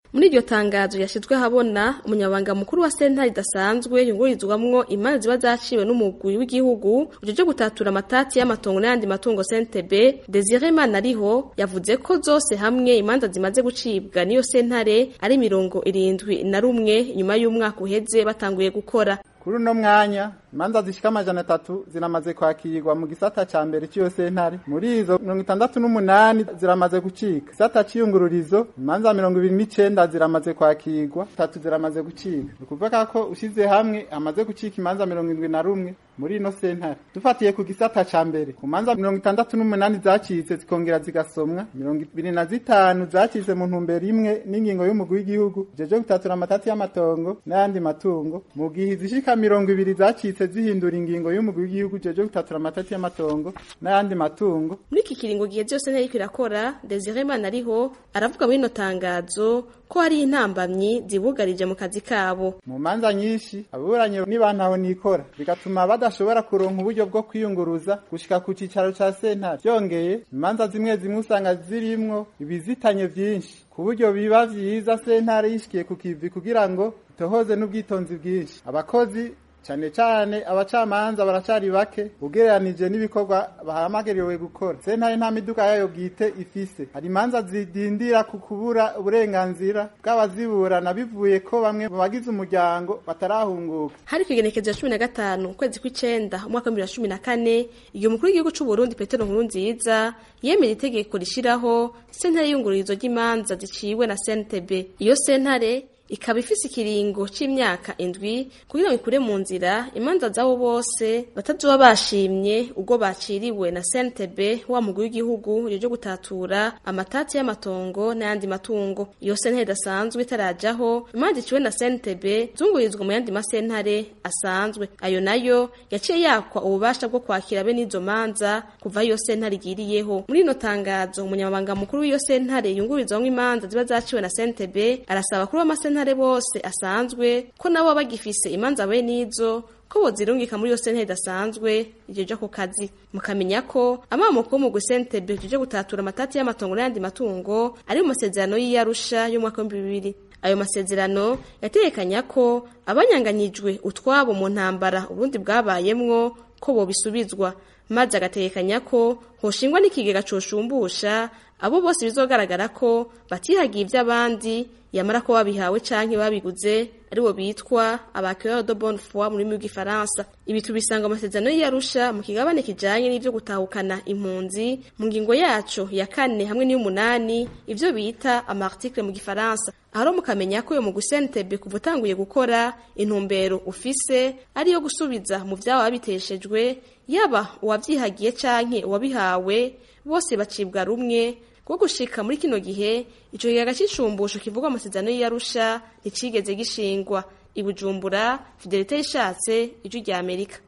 muri iryo tangazo yashizwe habona umunyabanga mukuru wa sentare idasanzwe yungururizwamwo imanza ziba zaciwe n'umugwi w'igihugu ujeje gutatura amatati y'amatongo n'ayandi matungo sentebe desire manariho yavuze ko zose hamwe imanza zimaze gucibwa niyo sentare ari mirongo irindwi na rumwe nyuma y'umwaka uheze batanguye gukora kuri uno mwanya imanza zishika amajana atatu ziramaze kwakirwa mu gisata ca mbere c'iyo sentare muri izo mirongo itandatu n'umunani ziramaze gucika gisata c'iyungururizo imanza mirongo ibiri n'icenda ziramaze kwakirwa tatu ziramaze gucika ni ukuvuga ko ushize hamwe hamaze gucika imanza mirongo indwi na rumwe muri ino sentare dufatiye ku gisata ca mbere ku manza mirongo itandatu n'umunani zacitse zikongera zigasomwa mirongo ibiri na zitanu zacitse mu ntumbero imwe n'ingingo y'umugwi w'igihugu jeje gutatura amatati y'amatongo n'ayandi matungo mu gihe izishika mirongo ibiri zacitse zihindura ingingo y'umugwi w'igihugu jeje gutatura amatati y'amatongo n'ayandi matungo muri iki kiringo gihe byose ntiyariko irakora desire manariho aravuga muri ino tangazo ko hari intambamyi zibugarije mu kazi kabo mu manza nyinshi ababuranyi nibantaho nikora bigatuma badashobora kuronka uburyo bwo kwiyunguruza gushika ku cicaro ca sentare byongeye imanza zimwe zimwe usanga zirimwo ibizitanye vyinshi ku buryo biba vyiza sentare yishikiye ku kivi kugira ngo itohoze n'ubwitonzi bwinshi abakozi cane cane abacamanza baracari bake ugereranije n'ibikorwa bahamagariwe gukora sentare nta miduga yayo bwite ifise hari imanza zidindira ku kubura uburenganzira bw'abaziburana bivuye ko bamwe mu bagize umuryango batarahunguka hari kwigenekezo ya cumi na gatanu ukwezi kw'icenda umwaka w'ibihumbi bibiri na cumi na kane igihe umukuru w'igihugu c'u Burundi Petero Nkurunziza yemera itegeko rishiraho sentare y'iyungururizo ry'imanza ziciwe na CNTB iyo sentare ikaba ifise ikiringo c'imyaka indwi kugira ngo ikure mu nzira imanza zabo bose batazoba bashimye ubwo baciriwe na CNTB wa mugwi w'igihugu yo gutatura amatati y'amatongo n'ayandi matungo iyo sentare idasanzwe itarajaho imanza iciwe na CNTB zungurizwa mu yandi masentare asanzwe ayo nayo yaciye yakwa ububasha bwo kwakira bene izo manza kuva iyo sentare igiriyeho muri ino tangazo umunyamabanga mukuru w'iyo sentare yungurizwamwo imanza ziba zaciwe na CNTB arasaba kuri amasentare sentare bose asanzwe ko nabo bagifise imanza bene izo ko bozirungika muri iyo sentare idasanzwe ijeje ku kazi mukamenya ko amamoko y'umugwi sentebe jeje gutatura amatati y'amatongo n'ayandi matungo ari mu masezerano y'iyarusha y'umwaka w'ibihumbi bibiri ayo masezerano yategekanya ko abanyanganyijwe utwabo mu ntambara uburundi bwabayemwo ko bobisubizwa maze agategekanya ko hoshingwa n'ikigega coshumbusha abo bose bizogaragara ko batihagiye ivy'abandi yamara ko babihawe canke babiguze aribo bitwa abaqueur de bonne foi mu rurimi rw'igifaransa ibi tubisanga mu masezerano y'iyarusha mu kigabane kijanye n'ivyo gutahukana impunzi mu ngingo yaco ya kane hamwe n'iy'umunani ivyo bita amarticle mu gifaransa aho mukamenya ko uyo mu gusentebe kuva utanguye gukora intumbero ufise ariyo gusubiza mu vyaba babiteshejwe yaba uwavyihagiye canke uwabihawe bose bacibwa rumwe kuko gushika muri kino gihe ico kigaga c'ishumbusho kivugwa amasezerano y'iyarusha nticigeze gishingwa i bujumbura fidelite yishatse ijwi rya amerika